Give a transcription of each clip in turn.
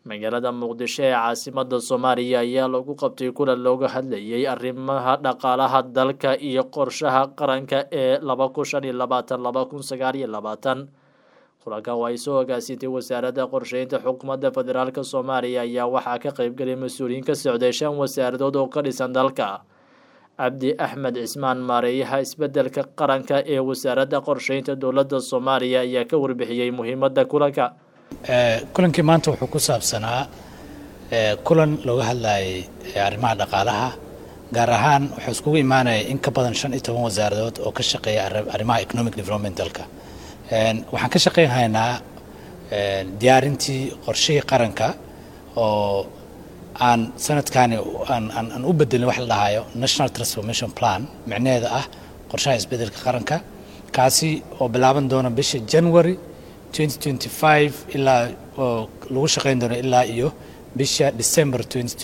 magaalada muqdisho ee caasimada soomaaliya ayaa lagu qabtay kulan looga hadlayay arrimaha dhaqaalaha dalka iyo qorshaha qaranka ee laba kun shan iyo labaatan laba kun sagaal iyo labaatan kulankan oo ay soo hogaasintay wasaaradda qorsheynta xukuumadda federaalk soomaaliya ayaa waxaa ka qeybgelay mas-uuliyiin ka socday shan wasaaradood oo ka dhisan dalka cabdi axmed cismaan maareeyaha isbedelka qaranka ee wasaaradda qorsheynta dowladda soomaaliya ayaa ka warbixiyey muhiimadda kulanka kulankii maanta wuxuu ku saabsanaa kulan looga hadlayay arrimaha dhaqaalaha gaar ahaan wuxuu iskugu imaanaya in ka badan shan iyo toban wasaaradood oo ka shaqeeya arrimaha economic development dalka waxaan ka shaqeynhaynaa diyaarintii qorshihii qaranka oo aan sanadkani aan u bedelin wax la dhahayo national transformation plan micnaheeda ah qorshaha isbedelka qaranka kaasi oo bilaaban doona bisha january ilaa oo lagu shaqayn doono ilaa iyo bisha december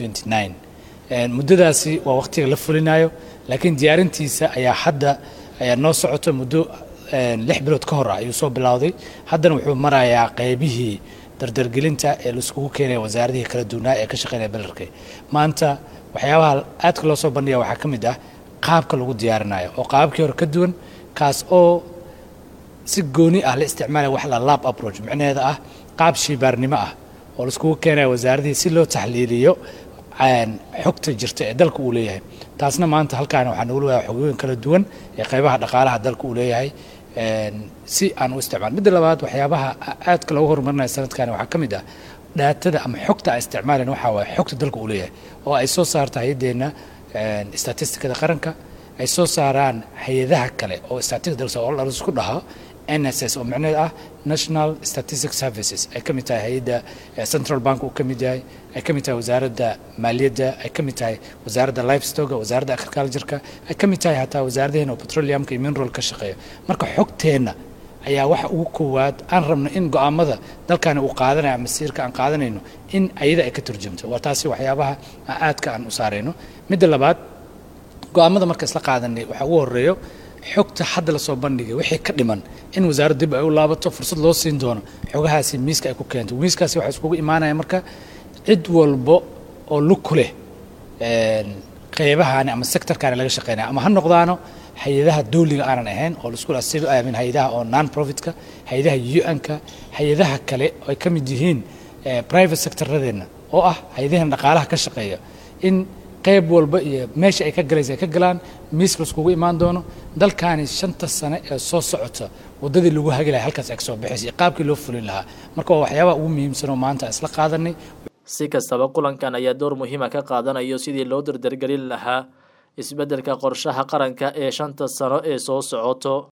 muddadaasi waa waqtiga la fulinayo laakiin diyaarintiisa ayaa hadda ayaa noo socoto muddo lix bilood ka hor ah ayuu soo bilowday haddana wuxuu marayaa qeybihii dardargelinta ee laiskugu keenaya wasaaradihii kala duwanaa ee ka shaqeynaya belerka maanta waxyaabaha aadka loo soo bandhiga waxaa ka mid ah qaabka lagu diyaarinayo oo qaabkii hore ka duwan kaas oo si gooni ah la isticmaalaya wax la lab approach micnaheeda ah qaab shiibaarnimo ah oo laiskugu keenaya wasaaradihii si loo taxliiliyo xogta jirta ee dalka uu leeyahay taasna maanta halkaana waxaa nagu leeyahay xogooyin kala duwan ee qaybaha dhaqaalaha dalka uu leeyahay si aan u isticmaal midda labaad waxyaabaha aadka loogu horumarinaya sanadkani waxaa ka mid ah dhaatada ama xogta aan isticmaalayn waxaa waaye xogta dalka uu leeyahay oo ay soo saarta hay-addeenna statistikada qaranka ay soo saaraan hay-adaha kale oo statistika dalka oo laisku dhaho nss oo micnaheed ah national statistic services ay ka mid tahay hay-adda central bank uu ka mid yahay ay ka mid tahay wasaaradda maaliyadda ay ka mid tahay wasaaradda livestoga wasaaradda agricultureka ay ka mid tahay hataa wasaaradaheena oo petroleumka iyo mineral ka shaqeeya marka xogteenna ayaa waxa ugu koowaad aan rabno in go-aamada dalkani uu qaadanayo ama siirka aan qaadanayno in ayada ay ka turjumto waa taasi waxyaabaha aadka aan u saarayno midda labaad go-aamada marka isla qaadanay waxaa ugu horeeyo xogta hadda lasoo bandhigay wixii ka dhiman in wasaaradda dib ay u laabato fursad loo siin doono xogahaasi miiska ay ku keento miiskaasi waxaa iskugu imaanaya marka cid walbo oo lug ku leh qeybahaani ama sectorkaani laga shaqeynaya ama ha noqdaano hay-adaha dawliga aanan ahayn oo laisku min hay-adaha oo non profitka hay-adaha u-n-ka hay-adaha kale oo ay ka mid yihiin private sectoradeenna oo ah hay-adaheena dhaqaalaha ka shaqeeya in qayb walba iyo meesha ay ka galaysa ay ka galaan miiska laiskugu imaan doono dalkaani shanta sane ee soo socota waddadii lagu hagi lahay halkaas ay ka soo baxaysa iyo qaabkii loo fulin lahaa marka waa waxyaabaha ugu muhiimsanoo maanta aan isla qaadanay si kastaba kulankan ayaa door muhiima ka qaadanayo sidii loo dardargelin lahaa isbeddelka qorshaha qaranka ee shanta sano ee soo socoto